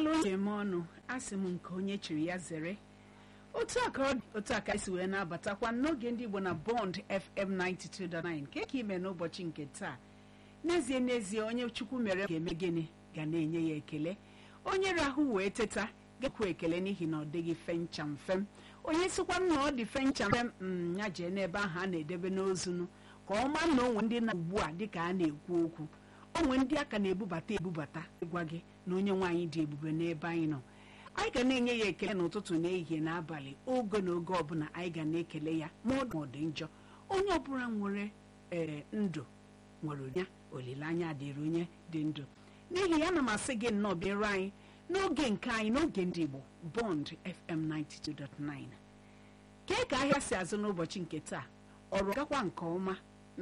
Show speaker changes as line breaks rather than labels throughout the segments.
daalụ onye eme ọnụ asị m nke onye chiri ya zere otu a ka ọ dị otu a ka esi wee na-abatakwa n'oge ndị Igbo na Bond FM 92.9 nke ka ime n'ụbọchị nke taa n'ezie n'ezie onye Chukwu mere ga-eme gịnị ga na-enye ya ekele onye rahụ wee teta gekwu ekele n'ihi na ọ dịghị fencham fem onye sikwa m na ọ dị fencham fem m ya jee n'ebe ahụ a na-edebe n'ozunu ka ọ maa na onwe ndị na ugbu a dịka a na-ekwu okwu onwe ndị aka na-ebubata ebubata ịgwa gị na onye nwaanyị dị ebube n'ebe anyị nọ anyị ga na-enye ya ekele n'ụtụtụ n'ehihie n'abalị oge na oge ọbụla anyị ga na-ekele ya ma ọ dị njọ onye ọbụla nwere ee ndụ nwere ya olileanya dịrị onye dị ndụ n'ihi ya ana m asị gị nnọọ bịara anyị n'oge nke anyị n'oge ndị Igbo Bond FM 92.9 kee ka ahịa si azụ n'ụbọchị nke taa ọrụ gakwa nke ọma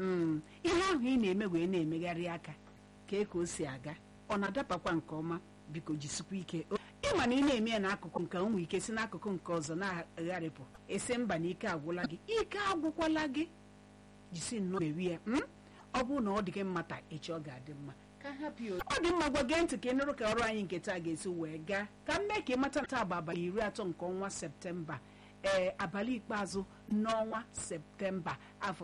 ihe ahụ ị na-eme wee na-emegharị aka kee ka o si aga ọ na-adabakwa nke ọma biko jisikwa ike ịma na ị na-eme ya n'akụkụ nke ụmụ ike si n'akụkụ nke ọzọ na-agharịpụ esi mba na ike agwụla gị ike agwụkwala gị jisi nnọọ mewi ya ọ bụrụ na ọ dị gị mma taa echi ọ ga-adị mma ọ dị mma gwa gee ntị ka ị nụrụ ka ọrụ anyị nke taa ga-esi wee gaa ka m mee ka ị mata taa bụ abalị iri atọ nke ọnwa septemba ee abalị ikpeazụ n'ọnwa septemba afọ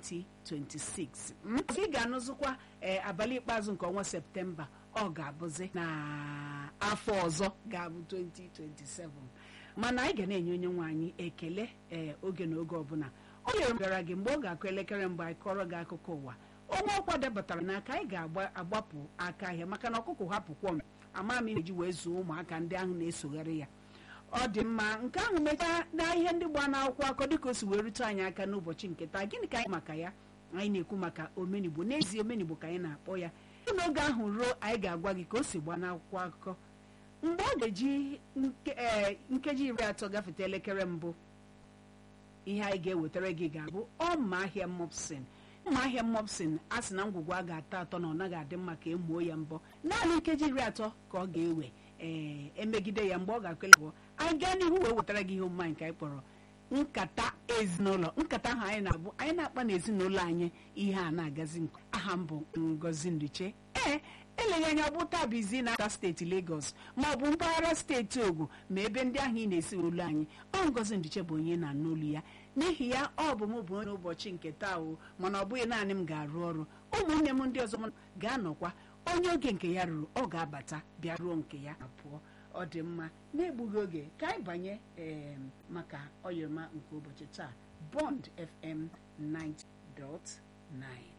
2026 ị ga-anụzụkwa ee abalị ikpeazụ nke ọnwa septemba ọ ga-abụzi na afọ ọzọ ga-abụ 2027 mana anyị ga na-enye onye nwe anyị ekele ee oge na oge ọbụla o nyere m gara gị mgbe ọ ga-akụ elekere mgbe anyị kọrọ gị akụkọ ụwa onye ọkwa debatara n'aka anyị ga-agbapụ aka ahịa maka na ọkụkọ hapụkwọ m ama m ihe ji wee zuo ụmụaka ndị ahụ na-esogharị ya ọ dị mma nke ahụ mechaa na ihe ndị gba n'akwụkwọ akọ dịka o si wee rute anyị aka n'ụbọchị nke taa gịnị ka anyị maka ya anyị na-ekwu maka omenigbo n'ezie omenigbo ka anyị na-akpọ ya n'oge ahụ ruo anyị ga-agwa gị ka o si gba n'akwụkwọ akụkọ mgbe ọ ga-eji nkeji iri atọ gafete elekere mbụ ihe anyị ga-ewetara gị ga-abụ ọma ahịa mopsin mma ahịa mopsin a sị na ngwugwu a ga-atọ atọ na ọ naghị adị mma ka emuo ya mbọ naanị nkeji iri atọ ka ọ ga-ewe ee emegide ya mgbe ọ ga-akele bụ anyị gaa n'ihu wee wetara gị ihe omume nke anyị kpọrọ nkata ezinụlọ nkata ahụ anyị na-abụ anyị na-akpa n'ezinụlọ anyị ihe a na-agazi nke aha m bụ Ngozi Nduche ee eleghị anya bụ taa bụ izi na-ata steeti Lagos ma ọ bụ mpaghara steeti Ogun ma ebe ndị ahụ ị na-esi olu anyị ọ Ngozi Nduche bụ onye na-anụ olu ya n'ihi ya ọ bụ m bụ onye ụbọchị nke taa o mana ọ bụghị naanị m ga-arụ ọrụ ụmụnne m ndị ọzọ m ga-anọkwa onye oge nke ya ruru ọ ga-abata bịa ruo nke ya ma pụọ ọ dị mma na-egbughị oge ka anyị banye ee maka oyoma nke ụbọchị taa Bond FM 90.9